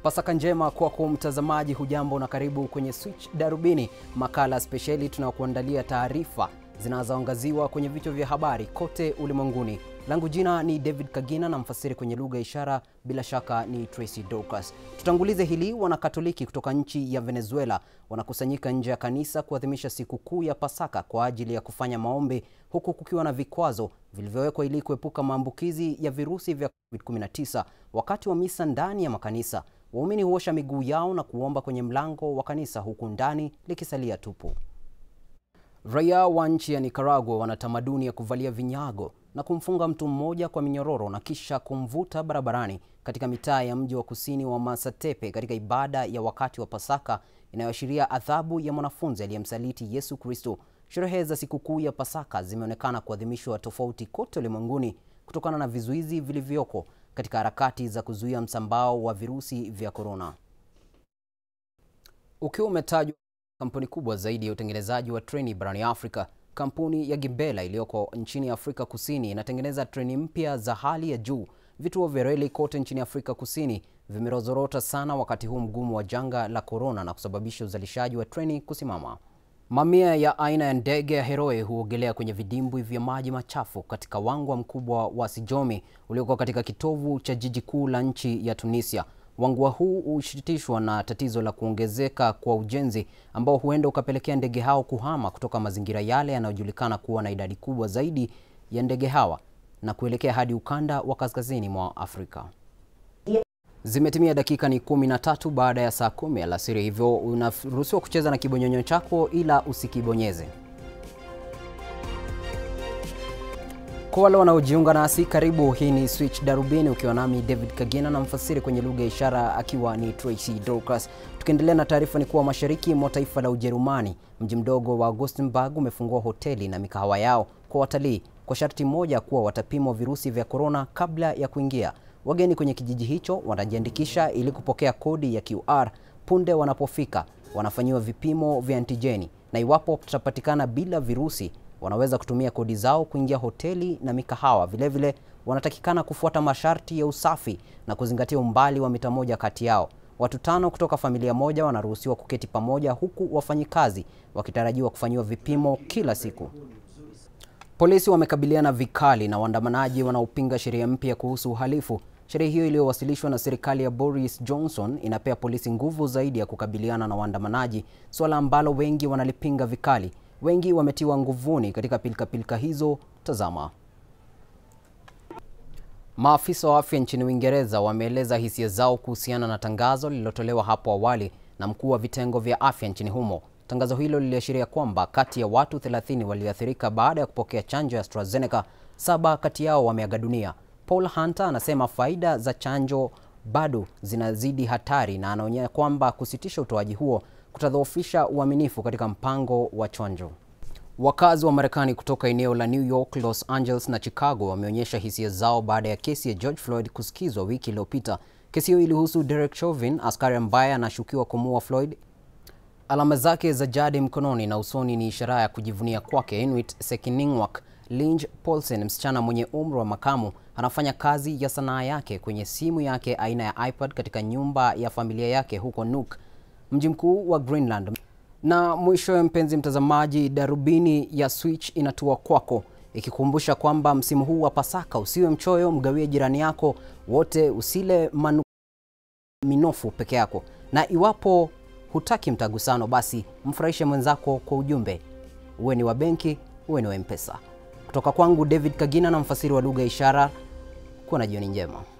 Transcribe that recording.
Pasaka njema kwako mtazamaji, hujambo na karibu kwenye Switch Darubini, makala spesheli tunayokuandalia taarifa zinazoangaziwa kwenye vichwa vya habari kote ulimwenguni. Langu jina ni David Kagina na mfasiri kwenye lugha ya ishara bila shaka ni Tracy Dorcas. Tutangulize hili. Wanakatoliki kutoka nchi ya Venezuela wanakusanyika nje ya kanisa kuadhimisha siku kuu ya Pasaka kwa ajili ya kufanya maombi, huku kukiwa na vikwazo vilivyowekwa ili kuepuka maambukizi ya virusi vya COVID-19. Wakati wa misa ndani ya makanisa, waumini huosha miguu yao na kuomba kwenye mlango wa kanisa, huku ndani likisalia tupu. Raia wa nchi ya Nicaragua wana tamaduni ya kuvalia vinyago na kumfunga mtu mmoja kwa minyororo na kisha kumvuta barabarani katika mitaa ya mji wa kusini wa Masatepe katika ibada ya wakati wa Pasaka inayoashiria adhabu ya mwanafunzi aliyemsaliti Yesu Kristo. Sherehe za sikukuu ya Pasaka zimeonekana kuadhimishwa tofauti kote ulimwenguni kutokana na vizuizi vilivyoko katika harakati za kuzuia msambao wa virusi vya korona. Ukiwa umetajwa kampuni kubwa zaidi ya utengenezaji wa treni barani Afrika, kampuni ya Gibela iliyoko nchini Afrika Kusini inatengeneza treni mpya za hali ya juu. Vituo vya reli kote nchini Afrika Kusini vimerozorota sana wakati huu mgumu wa janga la korona na kusababisha uzalishaji wa treni kusimama. Mamia ya aina ya ndege ya Heroe huogelea kwenye vidimbwi vya maji machafu katika wangwa mkubwa wa Sijomi ulioko katika kitovu cha jiji kuu la nchi ya Tunisia. Wangwa huu hushitishwa na tatizo la kuongezeka kwa ujenzi ambao huenda ukapelekea ndege hao kuhama kutoka mazingira yale yanayojulikana kuwa na idadi kubwa zaidi ya ndege hawa na kuelekea hadi ukanda wa kaskazini mwa Afrika. Zimetimia dakika ni kumi na tatu baada ya saa kumi alasiri, hivyo unaruhusiwa kucheza na kibonyonyo chako, ila usikibonyeze. Kwa wale wanaojiunga nasi, karibu. Hii ni Switch Darubini ukiwa nami David Kagina na mfasiri kwenye lugha ya ishara akiwa ni Tracy Dorcas. Tukiendelea na taarifa, ni kuwa mashariki mwa taifa la Ujerumani, mji mdogo wa Gothenburg umefungua hoteli na mikahawa yao kwa watalii kwa sharti moja kuwa watapimwa virusi vya korona kabla ya kuingia. Wageni kwenye kijiji hicho wanajiandikisha ili kupokea kodi ya QR. Punde wanapofika wanafanyiwa vipimo vya antijeni, na iwapo watapatikana bila virusi wanaweza kutumia kodi zao kuingia hoteli na mikahawa. Vilevile vile, wanatakikana kufuata masharti ya usafi na kuzingatia umbali wa mita moja kati yao. Watu tano kutoka familia moja wanaruhusiwa kuketi pamoja, huku wafanyikazi wakitarajiwa kufanyiwa vipimo kila siku. Polisi wamekabiliana vikali na waandamanaji wanaopinga sheria mpya kuhusu uhalifu. Sheria hiyo iliyowasilishwa na serikali ya Boris Johnson inapea polisi nguvu zaidi ya kukabiliana na waandamanaji, suala ambalo wengi wanalipinga vikali. Wengi wametiwa nguvuni katika pilikapilika hizo. Tazama. Maafisa wa afya nchini Uingereza wameeleza hisia zao kuhusiana na tangazo lililotolewa hapo awali na mkuu wa vitengo vya afya nchini humo. Tangazo hilo liliashiria kwamba kati ya watu 30 walioathirika baada ya kupokea chanjo ya AstraZeneca, saba kati yao wameaga dunia. Paul Hunter anasema faida za chanjo bado zinazidi hatari na anaonya kwamba kusitisha utoaji huo kutadhoofisha uaminifu katika mpango wa chanjo. Wakazi wa Marekani kutoka eneo la New York, Los Angeles na Chicago wameonyesha hisia zao baada ya kesi ya George Floyd kusikizwa wiki iliyopita. Kesi hiyo ilihusu Derek Chauvin, askari ambaye anashukiwa kumuua Floyd. Alama zake za jadi mkononi na usoni ni ishara ya kujivunia kwake. Inuit Sekiningwak Linge Paulsen, msichana mwenye umri wa makamu, anafanya kazi ya sanaa yake kwenye simu yake aina ya iPad katika nyumba ya familia yake huko Nuuk, mji mkuu wa Greenland. Na mwisho, mpenzi mtazamaji, darubini ya Switch inatua kwako ikikumbusha kwamba msimu huu wa Pasaka usiwe mchoyo, mgawie jirani yako wote, usile manu minofu peke yako, na iwapo hutaki mtagusano, basi mfurahishe mwenzako kwa ujumbe, uwe ni wa benki, uwe ni wa M-Pesa. Kutoka kwangu David Kagina na mfasiri wa lugha ya ishara, kuwa na jioni njema.